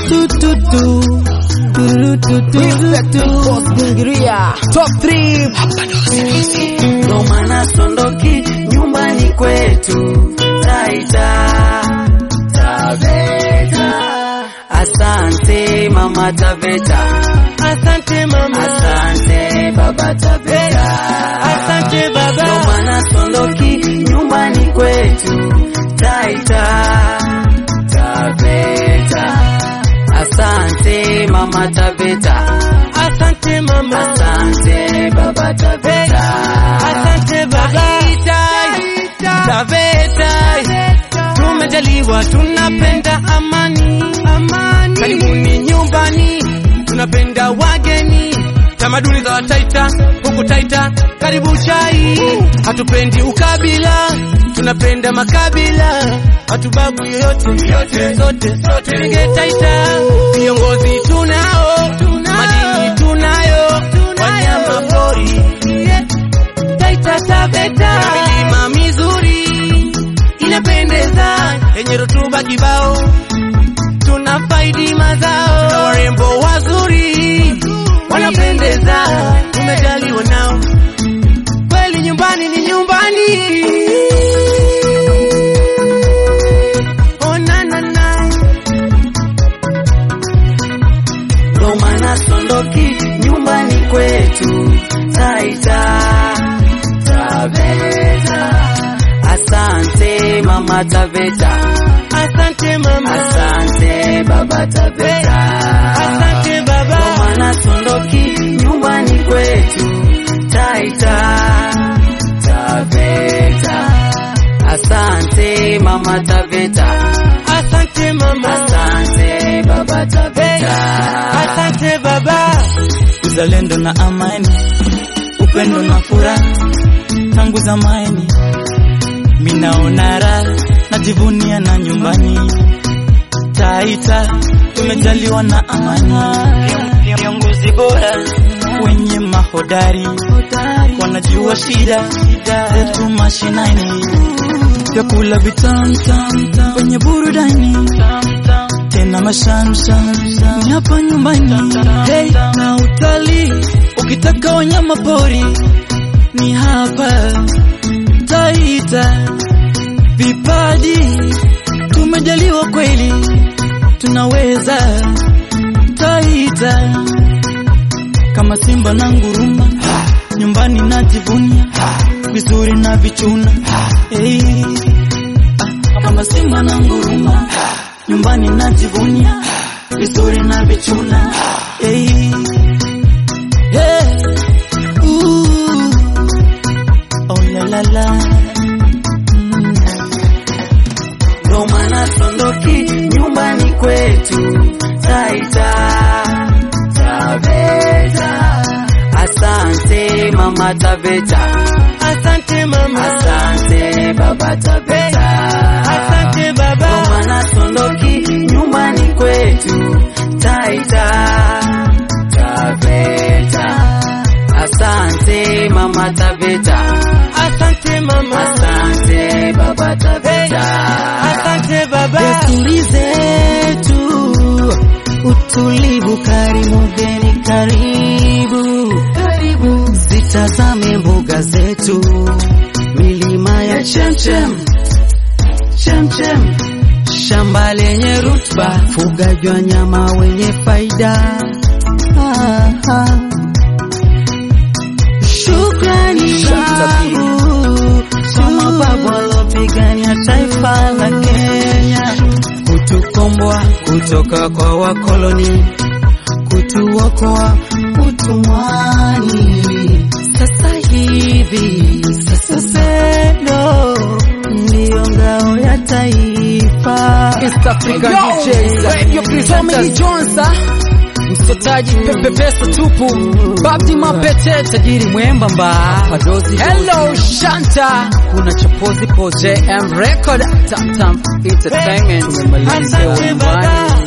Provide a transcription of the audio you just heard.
tu tu tu Tururu tu tu tu tu Top 3 ndo maana sondoki nyumbani kwetu Taita Taveta. Asante mama Taveta, Asante mama, asante baba Taveta, asante ndo baba, maana sondoki nyumbani kwetu Taita Taveta. Asante mama Taveta, asante mama, asante baba Taveta. asante baba. Taveta, tumejaliwa, tunapenda amani, amani. Karibuni nyumbani, tunapenda wageni, tamaduni za Wataita huku Taita, karibu chai. Hatupendi ukabila, tunapenda makabila, hatubagu yoyote, yote, sote, sote. Tenge Taita, viongozi tunao, madini tunayo, wanyama pori Taita Taveta, milima mizuri inapendeza, yenye rutuba kibao, tuna faidi mazao, tuna warembo wazuri wanapendeza, tumejaliwa nao kweli, nyumbani ni nyumbani. Oh, na, na, na. ndo maana sondoki nyumbani kwetu Taita Taveta. Asante mama Taveta, Asante mama, asante baba Taveta, asante ndo baba, maana sondoki nyumbani kwetu Taita Taveta. Asante mama Taveta, asante mama, asante baba Taveta. asante baba. uzalendo na amani, upendo na furaha tangu zamani. Minaona raha najivunia na nyumbani Taita, tumejaliwa na amani, viongozi bora wenye mahodari wanajua shida zetu mashinani, vyakula vitamu tamu wenye burudani tena mashamsham ni hapa nyumbani hey, na utalii ukitaka wanyama pori ni hapa Taita, vipaji tumejaliwa kweli, tunaweza Taita kama simba na nguruma, nyumbani najivunia vizuri na vichuna hey. ah, kama simba na nguruma, nyumbani najivunia vizuri na vichuna hey. Hey. Ooh. Oh la la la. Mm. ndo maana sondoki nyumbani kwetu Taita Taveta. Asante mama Taveta, Asante mama, asante baba Taveta, asante ndo baba, maana sondoki nyumbani kwetu Taita Taveta. Asante mama Taveta, asante mama, asante baba Taveta. asante baba. Desturi zetu, utulivu, karimu geni, karibu karibu, zitazame mbuga zetu, milima ya chemchem chemchem, shamba lenye rutuba, fugaji wa nyama wenye faida. Ah, ah. Shukrani zangu kwa mababu waliopigania taifa la Kenya, kutukomboa kutoka kwa wakoloni, kutuokoa utumwani. Sasa hivi sasa upendo ndiyo ngao ya taifa. East African DJs, radio presenters, Johnsa, msotaji pepe pesa tupu, Babdi Mapete, tajiri mwembamba, Padozi, Hello Shanta, kuna chapozi po JM Record, Tam Tam Entertainment, tumemaliza Asante umbani. baba,